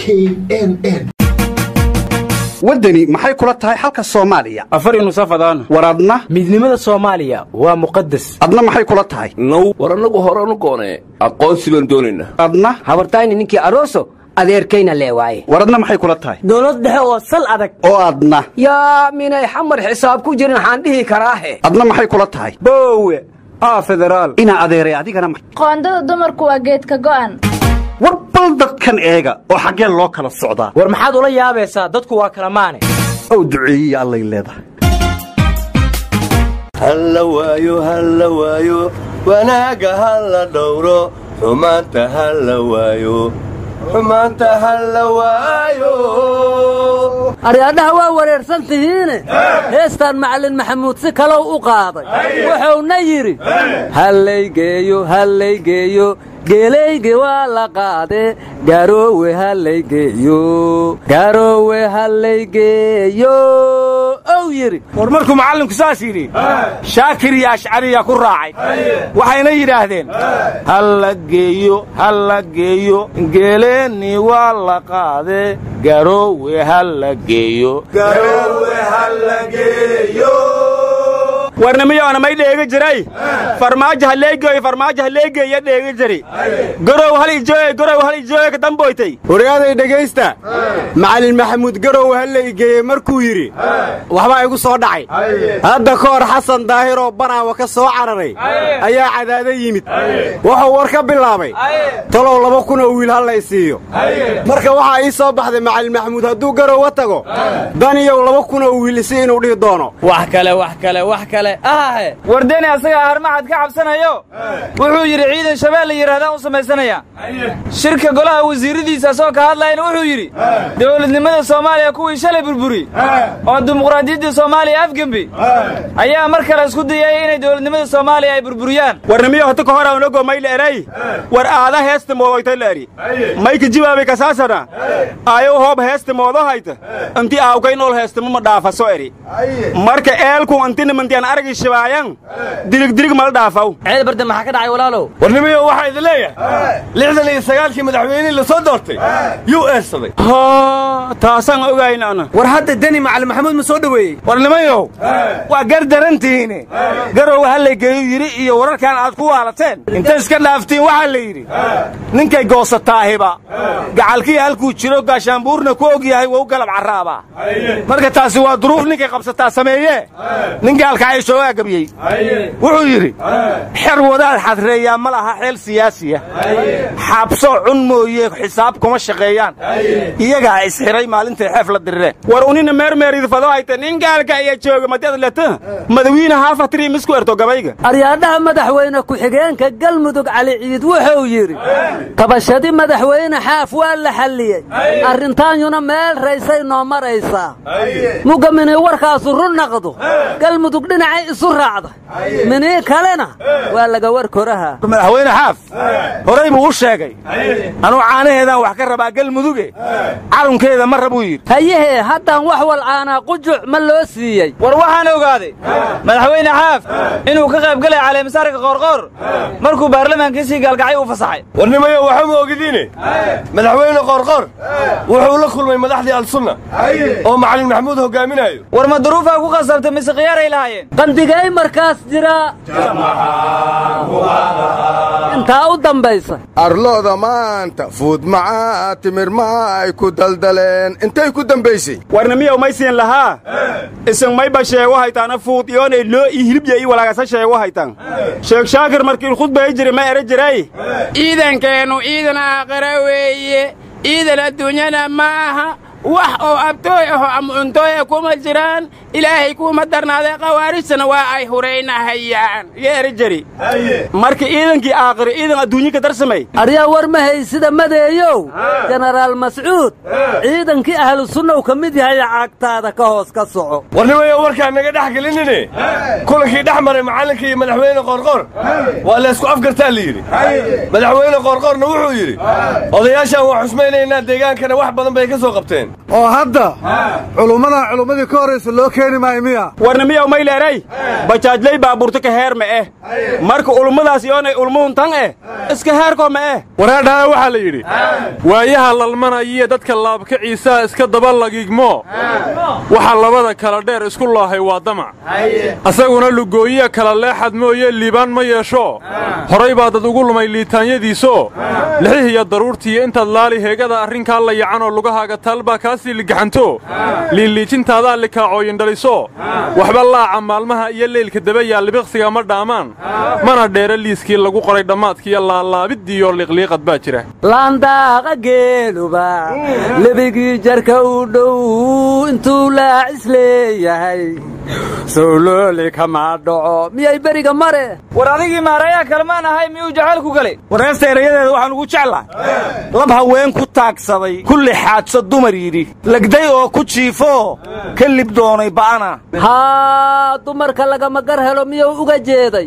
n n waddani maxay kula tahay xalka soomaaliya afari nusafadaan war adna midnimada soomaaliya waa muqadas adna maxay kula tahay now war annagu horanu goonee aqoonsi baan doonaynaa adna habartayni ninkii aroso adeerkayna lee waaye war adna maxay kula tahay dowlad dhexe oo sal adag oo adna yaa minay xamar xisaab ku jirin waxaan dhihi karaahe adna maxay kula tahay boowe aa federaal inaa adeeray adigana ma- qoondada dumarku waa geedka go'an war bal dadkan eega oo xaggee loo kala socdaa war maxaad ula yaabaysaa dadku waa kala maane ow duceeyiya allay leedahay halla waayo halla waayo wanaagga halla dhowro xumaanta halla waayo xumaanta halla waayo aryaadhaha waa wareersan tihiine heestaan macallin maxamuud si kalow u qaaday wuxuuna yidhi hallaygeeyo hallaygeeyo geelayge waa la qaade garoowe hallaygeeyo garoowe hallaygeeyo ow yidhi war markuu macallinku saas yidhi shaakir iyo ashcariya ku raacay waxayna yidhaahdeen halla geeyo halla geeyo geeleenni waa la qaade garoowe halla geeyo warnimiyoona may dheegi jiray farmaajo halleegeeyo farmaajo halleegeeya dheegi jiri garow hal ijooye garow hal ijooye ka damboytay wargaaday dhegaysta macallin maxamuud garow halla igeeye markuu yidhi waxbaa igu soo dhacay hadda ka hor xasan daahiroo banaawa ka soo cararay ayaa cadaado yimid wuxuu war ka bilaabay talow laba kun oo wiil halla i siiyo marka waxaa ii soo baxday macallin maxamuud hadduu garowa tago daniyow laba kun oo wiil isi inuu dhihi doono wax kale wax kale wax kale ahahe wardeni asagaa harmacad ka cabsanayo wuxuu yidhi ciidan shabeelle la yidhahdaan u samaysanaya shirka golaha wasiiradiisa asagoo ka hadlayana wuxuu yidhi dowladnimada soomaaliya kuwii shalay burburi oo dimuqraadiyaddii soomaaliya afgembi ayaa mar kale isku dayay inay dowladnimada soomaaliya ay burburiyaan warnimiyo hota ka hora unago may la eray war aada heesta moodoyta la eri mayka jibaabay kasaasana ayow hoob heesta moodo hayta inti aawkay nool heestama ma dhaafaso eri marka eelku intina mantian aragi shibaayan dirig dirig mala dhaafaw ceed barda maxaa ka dhacay walaalow warnimiyo waxaa idin leeyahay lixdan iyo sagaalkii madaxweynihii la soo doortay yuu eersaday taasaan ogayn ana war hadda deni macallin maxamuud ma soo dhoweeyey warnimayow waa gar darantihiine garow hallaygeeyu yidhi iyo wararkan aad ku waalateen intay iska dhaaftiin waxaa la yidhi ninkay goosataahiba gacalkii halkuu jiro gaashaanbuurna ku og yahay wou galab carraabaa marka taasi waa duruuf ninkay qabsataa sameeyee ninkii halkacaishoogaa gabyey wuxuu yidhi xer wadaad xadreeyaa ma laha xeel siyaasiya xabso cun mooye xisaab kuma shaqeeyaan iyagaa isxiray maalintay xeef la dirireen war unina meermeeridfado hayta nin gaalka iya jooga madad leta madawiine haafatrii misku erto gabayga aryaadhaha madaxweyne ku-xigeenka galmudug cali ciid wuxuu yidhi tabashadi madaxweyne xaaf waa la xalliyey arrintaanyuna meel raysay noo maraysaa mugga minii warkaasu run naqdo galmudug dhinacay isu raacda minii kalena waa laga war koraha madaxweyne xaaf horay buu u sheegay anuu caanaheedaan wax ka rabaa galmuduge calunkeeda ma rabuu yidhi hayahee haddaan wax walcaanaa qujuc ma loo siiyey war waxaan ogaaday madaxweyne xaaf inuu ka qayb galay caleemasaarka qoorqoor markuu baarlamaankiisii gaalgacay u fasaxay warnimayo waxa ma ogidiine madaxweyne qoorqoor wuxuu la kulmay madaxdii alsunna oo macallin maxamuud hogaaminayo war ma duruufaa ku qasabtay mise khiyaaray lahaayeen qandigay markaas jira intaa u dambaysa arlooda maanta fuud macaa timir maa ay ku daldaleen intay ku dambaysay warnimiyow may siin lahaa isin mayba sheego haytaana fuud iyoonay loo ii hilibya ii walaagasa sheego haytan sheekh shaakir markii khudbay jiri ma ere jiray ciidankeennu ciidan aakhira weeye ciidan adduunyana ma aha wax oo abtooy aho ama cuntooya kuma jiraan ilaahay kuuma darnaaday khawaarijtana waa ay huraynahayaan yeeri jiri marka ciidankii aakhiri ciidan adduunye ka darsamay aryaa war ma haysida madeeyow jenaraal mascuud ciidankii ahlu sunnaw ka mid yahay cagtaada ka hoos ka soco warnimayo warkaan naga dhex gelinine kulankii dhex maray macallinka iyo madaxweyne qoorqoor waa laysku afgartaa la yidhi madaxweyne qoorqoorna wuxuu yidhi odayaashaan waa xusmaynaynaa deegaankana wax badan bay ka soo qabteen oo hadda culummadan culummadii ka horraysa loo keeni maayo miya warna miyaw mayleeray bajaajlay baabuurta ka heer ma eh marka ulummadaas yoonay ulmuhun tan eh iska heerkoo ma eh wareedhaa waxaa la yidhi waayaha lalmanayiyo dadka laabkaciisaa iska daba lagiigmo waxa labada kala dheer isku loohay waa damac asaguna lugooyiya kala leexad mooye liibaan ma yeesho horay baa dad ugu lumay liitaanyadiisoo lixihiyo daruurtiiyo intaad laali heegada arrinkaa la yacanoo lugahaaga taalbaa kaasii ligaxanto liiliijintaadaa likaacooyindhaliso waxba laaca maalmaha iyo leylka dabayaa libiqsiga ma dhaamaan mana dheere liiskii lagu qoray dhammaadkiiyo laalaabidiiyo liqliiqad baa jira laandaaqa geeluba lebigii jarka u dhow intuu laacis leeyahay sowlooli kama dhaco miyay beriga mare war adigii maarayaa kalmaan ahay miyuu jacaylku galay wareesta erayadeeda waxaan ugu jeclahay lab haween ku taagsaday kulli xaadso dumar yidhi legday oo ku jiifoo ka lib doonay ba'ana haa dumarka lagama gar helo miyuu uga jeeday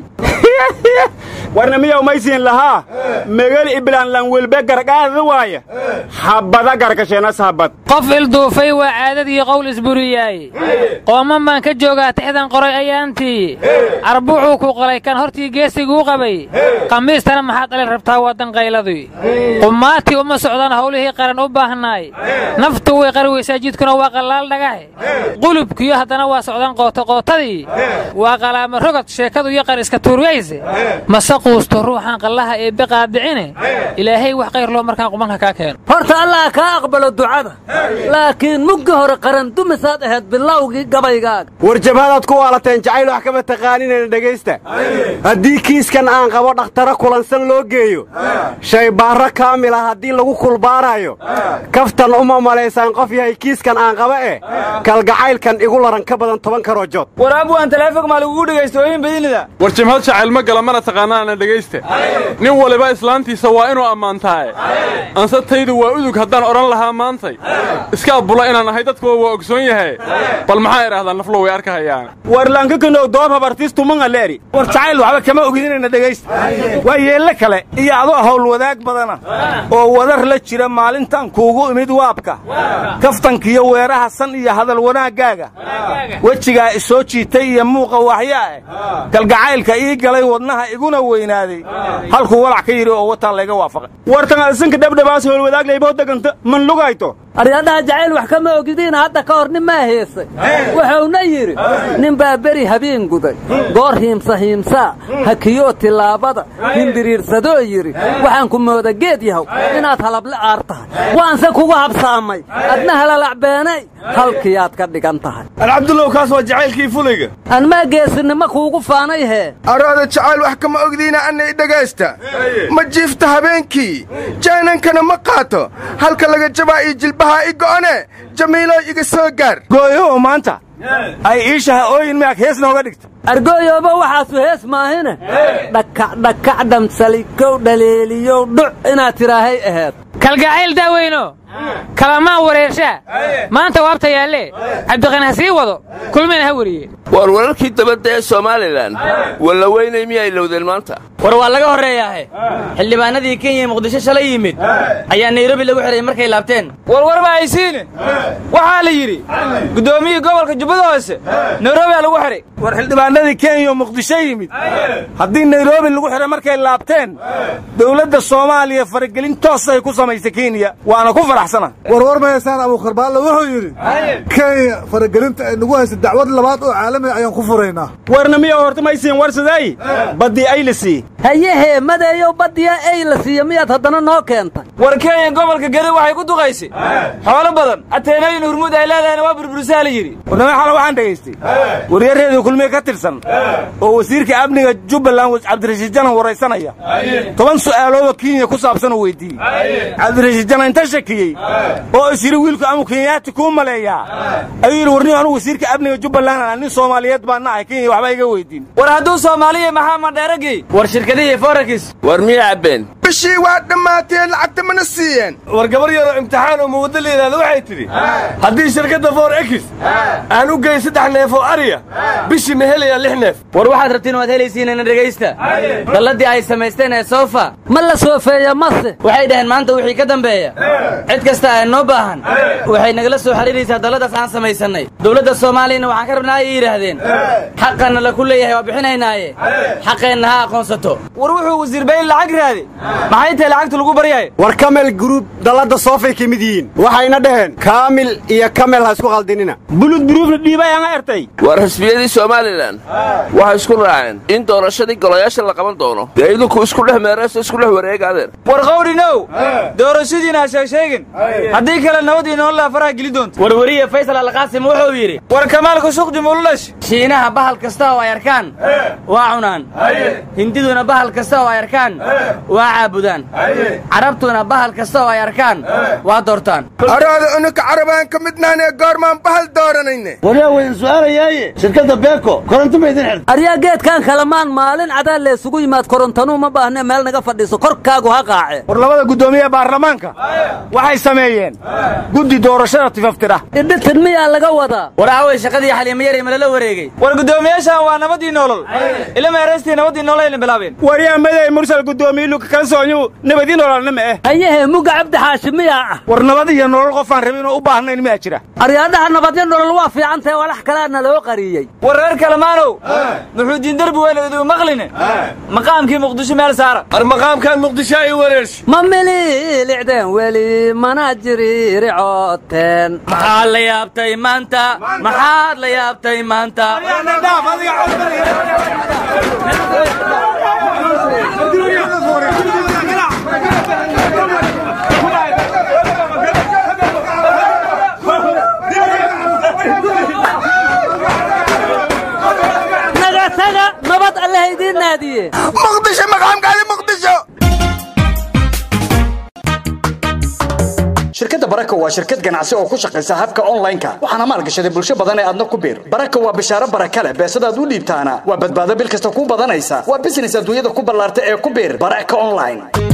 warna miyaw maysiin lahaa megel iblaan lanwelbe gargaada waaya habada garkasheenas habad qof ilduufay waa caadadii qowl isburiyaay qooman baan ka joogaa tixdan qoray ayaantii arbuuxuu ku qalay kan hortii geesiguu qabay qamiistana maxaad dhalin rabtaa waddan qayladii qumaatii uma socdaan howlihii qaran u baahnaay naftu way qari weysaa jidkuna waa qallaal dhagahe qulubkiyo haddana waa socdaan qootoqootadii waa qalaama rogad sheekadu iyo qar iska tuuriyayse mase quusto ruuxaan qallaha ee biqaadicine ilaahay wax qayr loo markaan qubanka kaa keeno horta allah kaa aqbalo ducada laakiin muggi hore qaran dumisaad ahayd bilowgii gabaygaaga war jabhadaad ku waalateen jacayl wax kama taqaaninayna dhegaysta haddii kiiskan aan qabo dhakhtaro kulansan loo geeyo shaybaarro kaamil ah haddii lagu kulbaanayo kaftan uma malaysaan qof yahay kiiskan aan qaba eh kalgacaylkan igu laran ka badan toban karoo jood war abwaan taleefog maa lagugu dhegaysta ooyin badinida war jimhad jacayl ma gala mana taqaanaana dhegaysta nin waliba islaantiisa waa inuu ammaantaaye anse taydu waa udug haddaan odhan lahaa maantay iska abbula inaan ahay dadkuwa waa ogsoon yahay bal maxaa idhahdaa naflo way arkahayaan war lankakanow doob habartiistumanga leeri war jacayl waxba kama ogidinayna dhegaysta waa yeelle kale iyo adoo hawl wadaag badana oo wadar la jira maalintan kuugu imid waabka kaftankiyo weeraha san iyo hadal wanaaggaaga wejigaa isoo jiitay iyo muuqa waxyaa eh galgacaylka ii galay wadnaha iguna weynaaday halkuu walac ka yidhi oo wataa layga waafaqay wartan adisinka dhabdhabaas howlwadaaglayboo deganta man lugayto aryadhaha jacayl wax kama ogidiina hadda ka hor nin maa heesay wuxuuna yidhi nin baa beri habeen guday goor hiimsa hiimsaa hakiyoo tillaabada hindiriirsadoo yidhi waxaan ku mooda geed yahow inaad halable aar tahay waanse kugu habsaamay adna halalacbeenay halkiyaad ka dhigan tahay alcabdullow kaas waa jacaylkii fulayga anmaa geesinimo kuugu faanay hee araada jacayl wax kama ogdiina annay dhegaysta ma jiifta habeenkii jaanankana ma qaato halka laga jabaa iyo jilbahaa i go'one jamiilooy iga soo gaar gooyow maanta ay iishaha ooyin miyaag hees nooga dhigta argooyooba waxaasu hees maahine dhakac dhakac dhamsalikow dhaleeliyow dhuc inaad tidhaahay aheed kalgacayl daaweyno kalamaan wareershaa maanta waabta yaalle cabdiqani ha sii wado kulmayna ha weriye waar wararkii dabadda ee somalilan walla weynay miyay lowdeen maanta war waa laga horreeyaahe xildhibaanadii kenya muqdisho shalay yimid ayaa nairobi lagu xidhay markay laabteen warwarba haysiine waxaa la yidhi guddoomiyii gobolka jubbada hoose nairobi aa lagu xidhay war xildhibaanadii kenya muqdisho yimid haddii nairobi lagu xidhay markay laabteen dowladda soomaaliya faragelin toosay ku samaysay kenya waana ku faraxsana warwar ma haysaan abuukarbaalla wuxuu yidhi kenya faragelinta ay nagu haysa dacwad labaad oo caalamiga ayaan ku furaynaa warna miya horta maysiin warsaday baddii ay la sii hayehee madeeyow baddiya ey la siiya miyaad haddana noo keentay war kenya gobolka gari waxay ku duqaysay xoolo badan ateenooyin hurmuud ay leedahayna waa burbursaa la yidhi warnama xala waxaan dhegaystay waryareedii kulmiye ka tirsan oo wasiirka amniga jubbaland cabdirashiid janan waraysanaya toban su'aaloodoo kenya ku saabsan oo weydiiyey cabdirashiid janan inta shakiyey oo is yidhi wiilku amu kenyaati kuu maleeyaa ayuu yidhi warniyo anugu wasiirka amniga jubbaland nin soomaaliyeed baan nahay kenya waxba iga weydiin war hadduu soomaaliya maxaa madheeragii war shirkadihii forakis war miya cabbeen bishii waa dhammaatee lacagta mana siiyeen war gabar yaroo imtixaan oo muwaddo la yidhahdo waxay tidhi haddii shirkadda for ekis aan u gey saddex neef oo ariya bishii ma helayaa lix neef war waxaad rabtiin waad helaysiinana dhegaysta dalladii ay samaysteen ee soofa ma la soofeeya mase waxay dhaheen maanta wixii ka dambeeya cid kasta ee noo baahan waxay nagala soo xiriiraysaa dalladaas aan samaysannay dowladda soomaaliyana waxaan ka rabnaa ay yidhaahdeen xaqanna laku leeyahay waa bixinaynaaye xaqeenna ha aqoonsato war wuxuu wasiir bayn lacag raadi maxay tahay lacagta lagu baryahay war kamel gruub dalladda soofay ka mid yihiin waxayna dhaheen kaamil iyo kamel ha isku qaldinina bulud buruufna dhiibay aan ertay war xisbiyadii somalilan waxay isku raaceen in doorashadii golayaasha la qaban doono dee idinku isku dhex meerayso isku dhex wareegaadeen war qawdhinow doorashadiina ha sheegsheegin haddii kale nabad iyo nololaa faraha geli doonto warwariye faysal alqaasim wuxuu yidhi war kamaalka suqdi mululash shiinaha bahal kasta oo ay arkaan waa cunaan hindiduna bahal kasta oo ay arkaan waa caabudaan carabtuna bahal kasta oo ay arkaan waa doortaan araada unuka carabaan ka midnaan ee goormaan bahal dooranayne waryaa waydin su'aalayaaye shirkadda beeko koronto ma idin xirta aryaa geedkan kalamaan maalin cadaa leesugu yimaad korontanuu ma baahne meel naga fadhiiso korkaagu ha qaace war labada guddoomiye baarlamaanka waxay sameeyeen guddi doorashada tifaftira idhitin miyaa laga wadaa war aaway shaqadii xaliimayari malala wareegay war guddoomiyaashan waa nabadii nolol ila meeraystii nabadii nolol ayna bilaabeen waryaa maday mursal guddoomiyiluka kalsoonyu nabadii nololna ma eh hayehe muga cabdi xaashi miyaa ah war nabad iyo nolol qofaan rabin oo u baahnayn miyaa jira aryaadhaha nabadyo nolol waa fiicantahe walax kaleana loo qariyey war reer kalamaanow muxuudiin derbi weyn idu maqline maqaamkii muqdisho meel saara ar maqaamkan muqdisho ay wareersh ma mililicdeen weli mana jiriricooteen maxaad la yaabtay maanta maxaad la yaabtay maanta naga taga nabad allaha idiin naadiye muqdisho maqaamkaadi muqdisho shirkadda baraka waa shirkad ganacsi oo ku shaqaysa habka online-ka waxaana maalgashaday bulsho badan ee aadna ku biir baraka waa bishaaro baraka leh beesadaad u dhiibtaana waa badbaado bil kasta ku badanaysa waa business adduunyada ku ballaarta ee ku biir baraka online